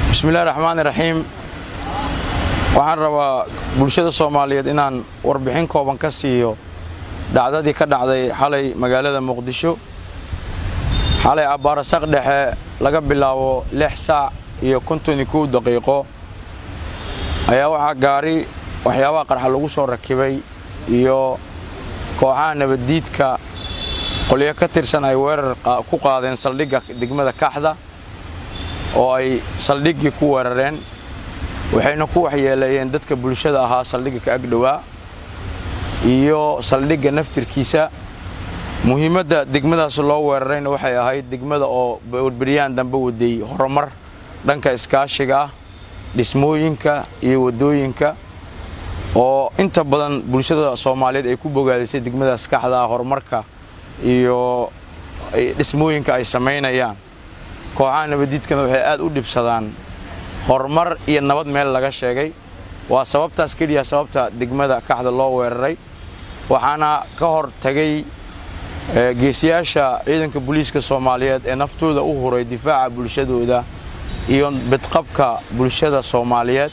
bismillahi raxmaani raxiim waxaan rabaa bulshada soomaaliyeed inaan warbixin kooban ka siiyo dhacdadii ka dhacday xalay magaalada muqdisho xalay abbaarasaq dhexe laga bilaabo lix saac iyo konton iyo kow daqiiqo ayaa waxaa gaari waxyaabaha qarxa lagu soo rakibay iyo kooxaha nabaddiidka qolyo ka tirsan ay weerar ku qaadeen saldhigga degmada kaxda oo ay saldhiggii ku weerareen waxayna ku waxyeeleeyeen dadka bulshada ahaa saldhigga ka agdhowaa iyo saldhigga naftirkiisa muhiimadda degmadaas loo weerarayna waxay ahayd degmada oo beryahan dambe waday horumar dhanka iskaashiga ah dhismooyinka iyo waddooyinka oo inta badan bulshada soomaaliyeed ay ku bogaadisay degmadaas kaxda ah horumarka iyo dhismooyinka ay samaynayaan kooxaha nabaddiidkana waxay aad u dhibsadaan horumar iyo nabad meel laga sheegay waa sababtaas keliya sababta degmada kaxda loo weeraray waxaana ka hor tagay geesiyaasha ciidanka booliiska soomaaliyeed ee naftooda u huray difaaca bulshadooda iyo bidqabka bulshada soomaaliyeed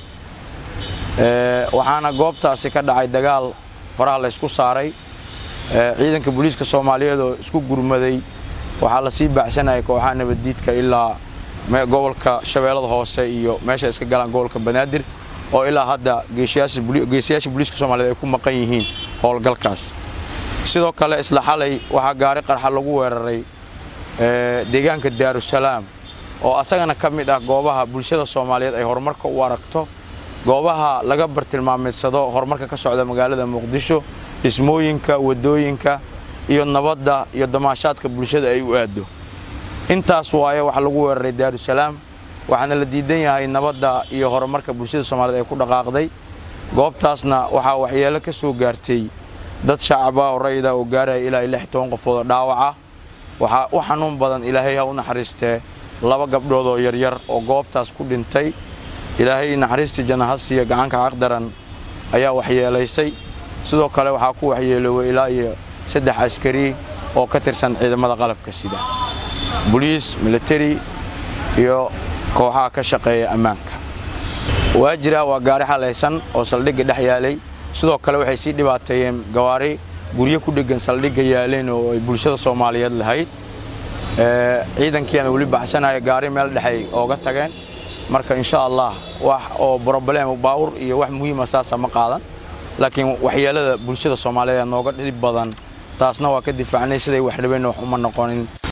waxaana goobtaasi ka dhacay dagaal faraha laysku saaray ciidanka booliiska soomaaliyeed oo isku gurmaday waxaa lasii baacsanayay kooxaha nabaddiidka ilaa gobolka shabeellada hoose iyo meesha iska galaan gobolka banaadir oo ilaa hadda geesiyaasha booliiska soomaliyeed ay ku maqan yihiin howlgalkaas sidoo kale isla xalay waxaa gaari qarxa lagu weeraray deegaanka daarusalaam oo asagana ka mid ah goobaha bulshada soomaaliyeed ay horumarka u aragto goobaha laga bartilmaamaysado horumarka ka socda magaalada muqdisho dhismooyinka waddooyinka iyo nabadda iyo damaashaadka bulshada ay u aaddo intaas waaye waxaa lagu weeraray daarusalaam waxaana la diidan yahay nabadda iyo horumarka bulshada soomaaliyeed ay ku dhaqaaqday goobtaasna waxaa waxyeelo ka soo gaartay dad shacaba oo rayida oo gaaraya ilaa iyo lix toban qofood oo dhaawaca waxaa u xanuun badan ilaahay ha u naxariistee laba gabdhood oo yaryar oo goobtaas ku dhintay ilaahay naxariistii janahasiya gacanka xaqdaran ayaa waxyeelaysay sidoo kale waxaa ku waxyeelooway ilaa iyo saddex askari oo ka tirsan ciidamada qalabka sida boliis militari iyo kooxaha ka shaqeeya ammaanka waa jira waa gaari xalaysan oo saldhigga dhex yaalay sidoo kale waxay sii dhibaateeyeen gawaari guryo ku dheggan saldhigga yaaleen oo ay bulshada soomaaliyeed lahayd ciidankiiana weli baxsanaya gaari meel dhexay ooga tageen marka insha allah wax oo broblem baawur iyo wax muhiima saasa ma qaadan laakiin waxyeelada bulshada soomaaliyeed nooga dhib badan taasna waa ka difaacnay siday wax rabeenna wax uma noqonin